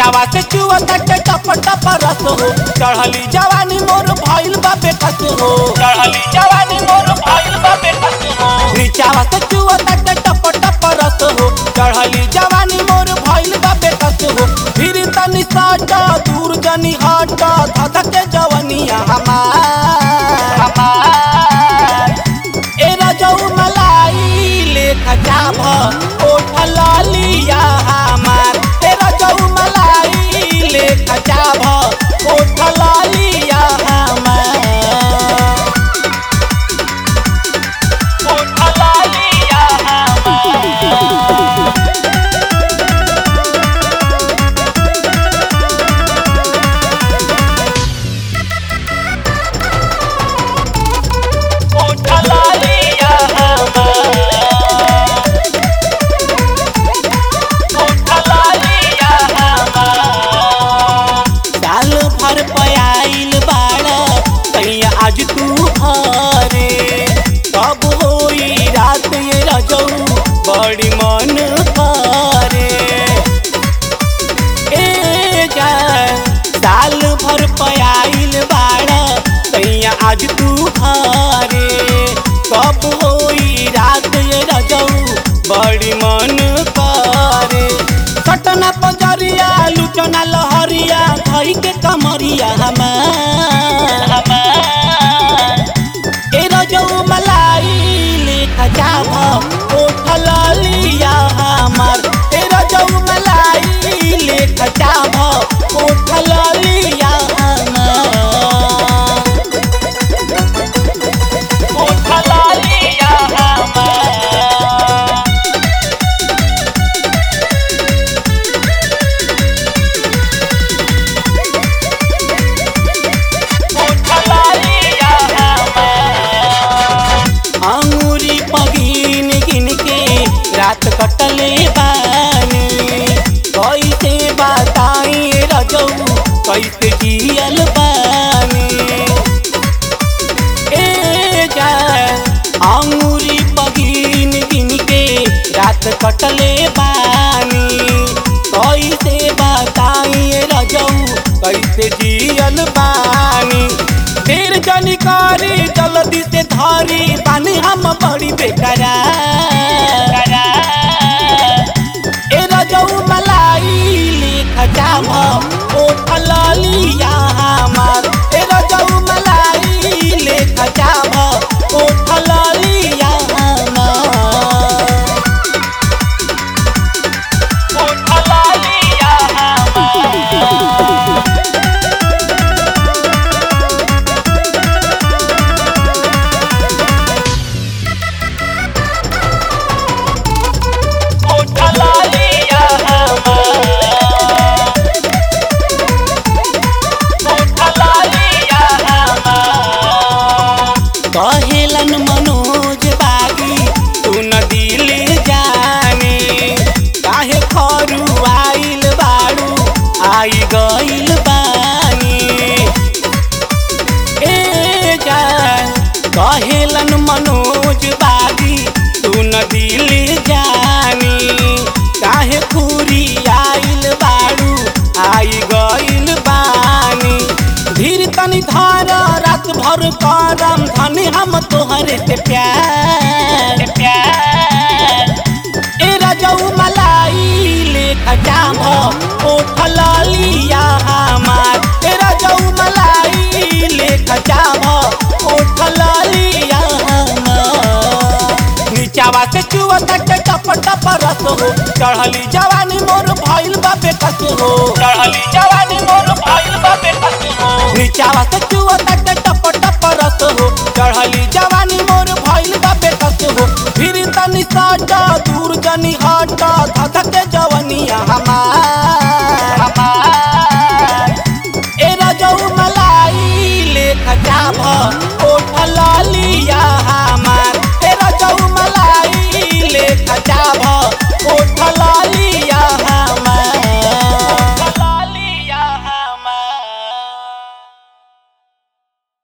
नीचावा से चुआ तटे टप टप रस हो चढ़ली जवानी मोर भइल बा बेकस हो चढ़ली जवानी मोर भइल बा बेकस हो नीचावा से चुआ तटे टप टप रस हो चढ़ली जवानी मोर भइल बा बेकस हो फिर तनी साट दूर जनी हट धधके जवनिया हमार हमार ए रजऊ मलाई लेख जाभ ओठ लालिया हमार ए रजऊ मलाई लेख जाभ ओठ लालिया हमार ओठ लालिया हमार ओठ लालिया हमार ओठ लालिया हमार साल भर पयाइल बाड़ कहिया आज तू हरे कब होई रात ये रजऊ बड़ी मन करे ए जान साल भर पयाइल बाड़ कहिया आज तू हरे कब होई रात ये रजऊ बड़ी मन करे सटना पजरिया लुचना लहरिया धई के कमरिया हमार हमार ए रजऊ मलाई लेखा जाभ ओठ लालिया हमार ए रजऊ मलाई लेखा जाभ ओठ लालिया हमार ओठ लालिया हमार अंगूरी पगिन गिन के रात कटले बानी कैसे बताई रजऊ कैसे जियल बानी ए जान अंगूरी पगिन गिन के रात कटले बानी कैसे बताई रजऊ कैसे जियल बानी देर जनी करी जल्दी से धरी पानी हम बड़ी बेकरा ए रजऊ मलाई लेख जाभ ओठ लालिया हमार ए रजऊ मलाई लेख जाभ ओठ लालिया हमार ओठ लालिया हमार ओठ लालिया हमार ओठ लालिया हमार कहेलन मनोज बागी तू न दिल जाने काहे खरू आइल बाड़ू आई गइल बानी ए जान कहेलन मनोज बागी तू न दिल जानी काहे खुरी आइल बाड़ू आई गइल बानी धीर तनी धार रात भर करम धनी हम तोहरे से प्यार प्यार ए रजऊ मलाई लेख जाभ ओठ लालिया हमार ए रजऊ मलाई लेख जाभ ओठ लालिया हमार नीचावा से चुआ तटे टप टप रस हो चढ़ली जवानी मोर भइल बा बेकस हो चढ़ली जवानी मोर भइल बा बेकस हो नीचावा से चुआ तटे टप टप रस हो चढ़ली जवानी मोर भइल बा बेकस हो फिर तनी साट दूर जनी हट धधके जवनिया हमार हमार ए रजऊ मलाई लेख जाभ